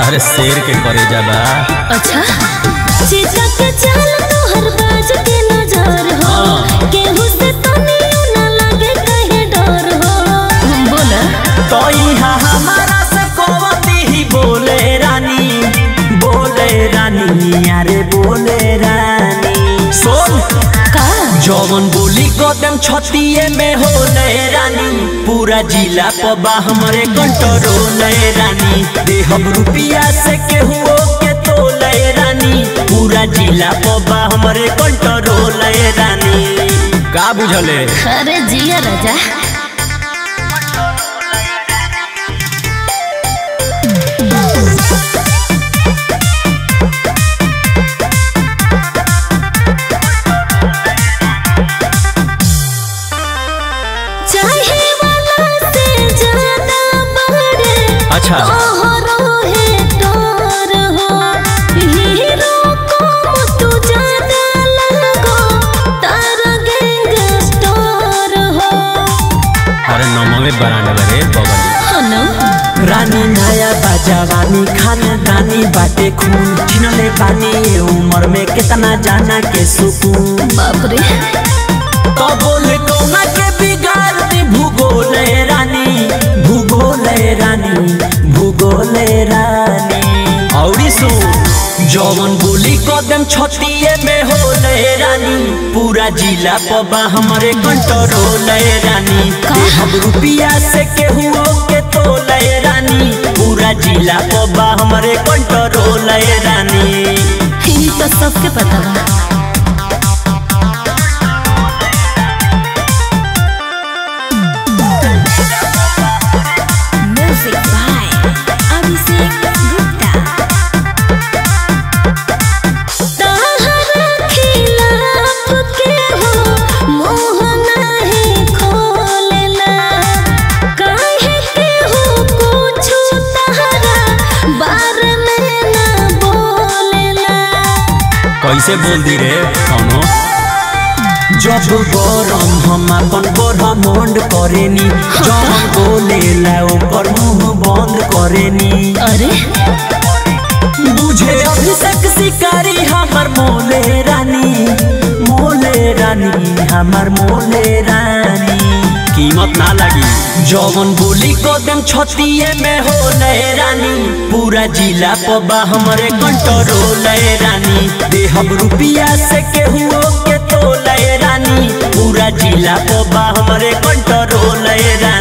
अरे शेर के करे जाबा अच्छा चीजा के चाल तोहर बाज के नजर हो हाँ। केहू से तनियो ना लगे कहे डर हो बोला तो यहाँ हमारा से कोवती ही बोले रानी बोले रानी अरे बोले रानी सुन का जौवन बोली कदम छतिए में होले रानी पूरा जिला पबा हमरे कंट्रोल रानी देहब रुपिया से केहू के तोले रानी पूरा जिला पबा हमरे कंट्रोल रानी का बुझले अरे जिया राजा चाहे वाला से ज्यादा बड़े अच्छा हीरो को तू ज्यादा लगो तारा गैंगस्टर हो अरे नमवे बरांडा लगे बगली हनो रानी नया बाजावानी खानदानी बाटे खून छिनले बानी ये उम्र में कितना जाना के सुकून बाप रे तो बोले कौना के बिगाड़ दी भूगोल रानी भूगोल रानी भूगोल रानी औरी सुन जौवन बोली कदम छतिए में होले रानी पूरा जिला पबा हमरे कंट्रोल रानी हम रुपिया से केहू के तोले रानी पूरा जिला पबा हमरे कंट्रोल रानी ई तो सबके पता बा म्यूजिक बाय अभिषेक गुप्ता ताहरा खिलाफ के हो मोह नहीं खोलेला काहे के हो कुछु ताहरा बारे में ना बोलेला कैसे बोल दी रे कौनो जब गरम हम अपन ब्रह्मांड करेनी जब बोलेला ओकर मुंह बंद करेनी अरे बुझे अभिषेक शिकारी हमर मोले रानी मोले रानी हमर मोले रानी कीमत ना लगी जौवन बोली कदम छतिए में होले रानी पूरा जिला पबा हमरे कंट्रोल रानी देहब रुपिया से केहू के तोले रानी पूरा जिला पबा हमरे कंट्रोल रानी